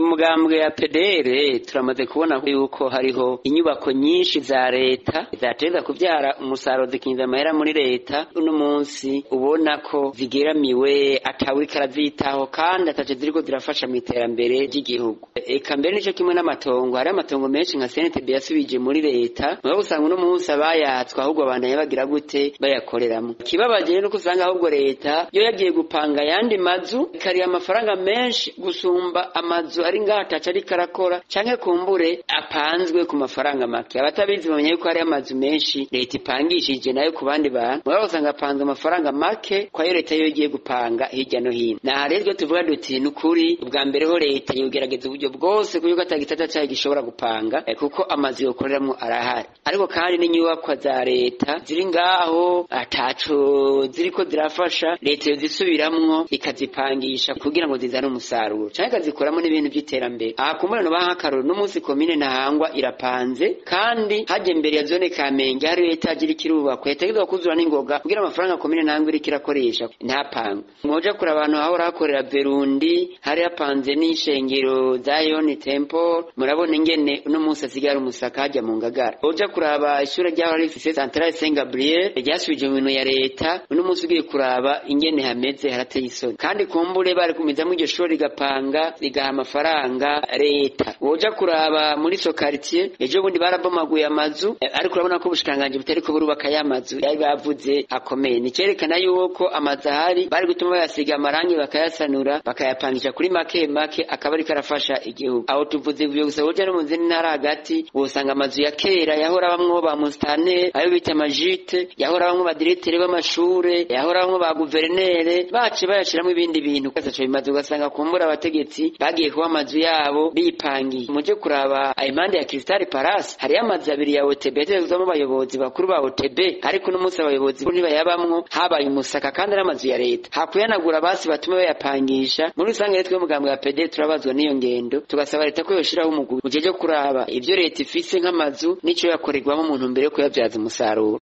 mugambwe ya PDR turamaze kubona yuko hariho inyubako nyinshi za leta zateza kuvyara umusaruro zikinjiza amahera muri leta uno munsi ubona ko zigeramiwe atawuriko arazitaho kandi ataco ziriko zirafasha mu iterambere ry'igihugu eka mbere nico kimwe n'amatongo hari amatongo menshi nka CNTB yasubije muri leta mugabo usanga uno munsi abayatswe ahubwo abandanya bagira gute bayakoreramwo ikibabaje rero nuko usanga ahubwo leta yo yagiye gupanga ayandi mazu ikariha amafaranga menshi gusumba amazu ari ngaho ataco ariko arakora canke kumbure apanzwe ku mafaranga make abatabizi bamenya yuko hari amazu menshi leta ipangishije nayo ku bandi bantu mugabo usanga apanzwe amafaranga make kwayo leta yo igiye gupanga hirya no hino naha rero tuvuga duti ni ukuri ubwa mbere ho leta yogerageza uburyo bwose kuko atagitata cayo gishobora gupanga eh, kuko amazu yokoreramwo arahari ariko kandi n'inyubakwa za leta ziri ngaho ataco ziriko zirafasha leta yozisubiramwo ikazipangisha kugira ngo zizane umusaruro canke ikazikoramo n'ibintu vy'iterambere aha kumurano baha akaroro n'umunsi komine ntahangwa irapanze kandi haje imbere ya zone kamenge hari etaje iriko irubakwa yategerezwa kuzura n'ingoga kugira amafaranga komine ntahangwa iriko irakoresha ntapangwe mwoja kure abantu hahora hakorera verundi hari hapanze n'ishengero za yoni temple murabona ingene uno munsi asigaye ari umusaka hajya mu ngagara uja kuraba ishure ryaho rifise centrale saint gabriel ryasubije mu bintu ya leta uno munsi ugiye kuraba ingene hameze harateye isoni kandi kumbure bari kumizamwo iryo shuri rigapanga rigaha amafaranga leta woja kuraba muri so quartier ejo bundi barabomaguye amazu eh, ariko urabona ko ubushikiranganji butariko burubaka ya mazu yari bavuze akomeye nicerekana yuko amazu ahari bari gutuma bayasiga amarangi bakayasanura bakayapangisha kuri make make akaba ariko arafasha igihugu aho tuvuze ivyo gusa woja no mu zindi ntara hagati wosanga amazu ya kera yahora bamwo ba musitanteri ayo bita amajite yahora bamwo badirektere b'amashure yahora bamwo ba guverinere bace bayashiramwo ibindi bintu kasaco bimaze ugasanga kumbura abategetsi bagiye kuba amazu yabo bipangiye muje kuraba impande ya Crystal Palace hariyo amazu abiri ya OTB yategezwamo abayobozi bakuru ba OTB ariko uno munsi abayobozi ntibayabamwo habaye umusaka kandi ari amazu ya leta hakuyanagura basi batume bayapangisha muri rusange rero twe mugambwe ya PD turabazwa n'iyo ngendo tugasaba leta ko yoshiraho umugwi ujeje kuraba ivyo leta ifise nk'amazu n'ico yakorerwamo umuntu mbere yo kuyabyaza umusaruro